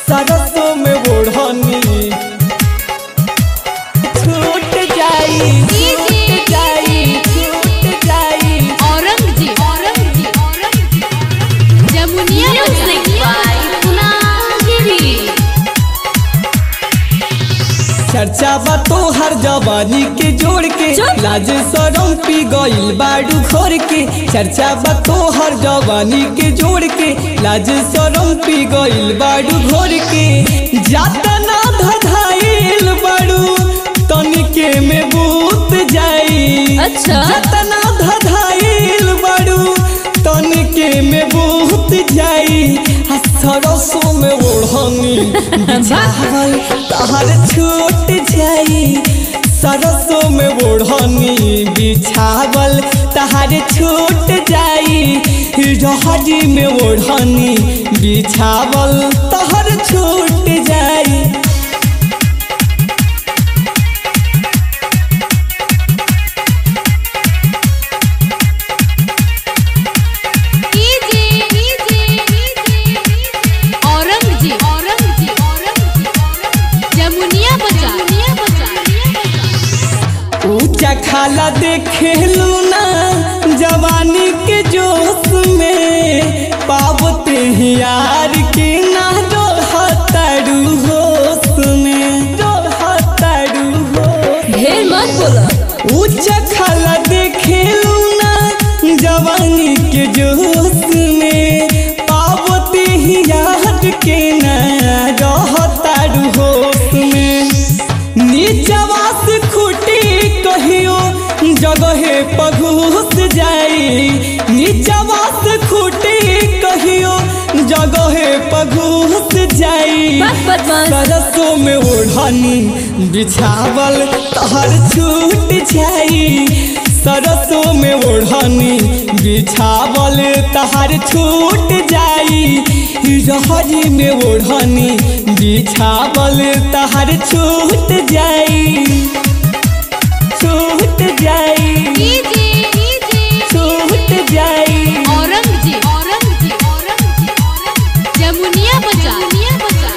सरसों में ओढ़नी छूट जाई छूट जाई छूट जाई औरंगजेब औरंगजेब औरंगजेब जमुनिया Music by Punagiri. चर्चा बा तो हर जवानी के जोड़ के चुप। लाज सरम पी गइल बाडू खोर के चर्चा बा तो हर जवानी के जोड़ के लाज सरम पी गइल बाडू घोर के जातना धधाइल बाडू तनिके में बूत जाई अच्छा। जातना धधाइल बाडू तनिके में बूत जाई आ सरसों में ओढ़नी बिछावल तहर छूट जाई सरसों में ओढ़नी बिछावल तहर छूट जाई रहरी में ओढ़नी बिछावल तहर छूट जाई कीजे कीजे कीजे औरंगजेब औरंगजेब औरंगजेब जमुनिया बजा जमुनिया बजा ऊंचा खाला देखे ना जवानी के जोश में पावते ही यार के ना हतारू होश में हतारू होश ढेर मत बोला ऊंचा खाला देखे ना जवानी के जोश में पावते ही यार के ना हतारू होश में नीचवा से खुटी कहियो जगहे पघुस जाई नीचवा से खुटी कहियो जगहे पघुस जाई बस बदमाश सरसों में ओढ़नी बिछावल तहर छूट जाई सरसों में ओढ़नी बिछावल तहर छूट जाई रहरी में ओढ़नी बिछावल तहर छूट जाई छूट जाई कीजे कीजे छूट जाई औरंगजेब औरंगजेब औरंगजेब जमुनिया बजा जमुनिया बजा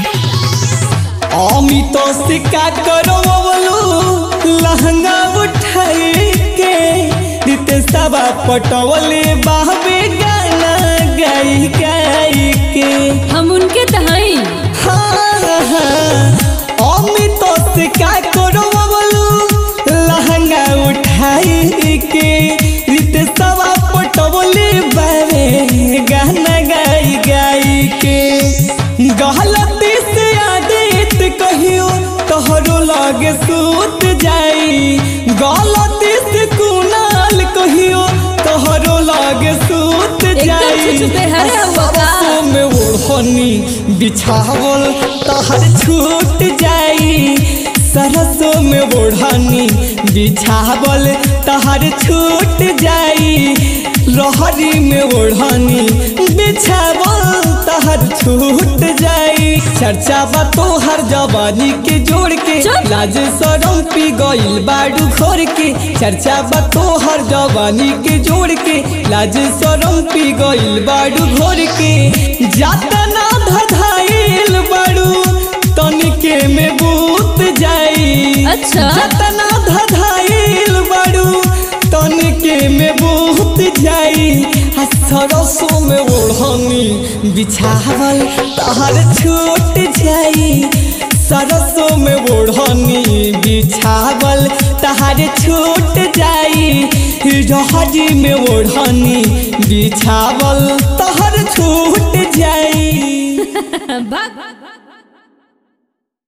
अमित सिक्का करो बोलू लहंगा उठाई के रिते सबा पटवले बाहबे गाना गाई गाई के हम उनके तहाई हाँ हाँ अमित सिक्का करो बोलू लहंगा उठाई के रिते सबा पटवले बाबे गाना गाई गाई के गलती से आदित कहियो तोहरो लगे सूत जाई गलती से कुनाल कहियो तोहरो लगे सूत एकदम जाई छुछुपे हरे हुआ का। सरसों में ओढ़नी बिछावल तहर छूट जाई सरसों में ओढ़नी बिछावल तहर छूट जाई रहरी में ओढ़नी बिछावल तहर छूट जाई चर्चा बा तोहर जवानी के जोड़ के चुप। लाज सरम पी गइल बाडू खोर के चर्चा बा तोहर जवानी के जोड़ के लाज सरम पी गइल बाडू घोर के जातना धधाइल बाडू तनिके में बूत जाई अच्छा। जातना धधाइल बाडू तनिके में बूत जाई आ सरसों में ओढ़नी बिछावल तहर छूट जाई सरसों में ओढ़नी बिछावल तहर छूट जाई रहरी में ओढ़नी बिछावल तहर छूट जाई भाग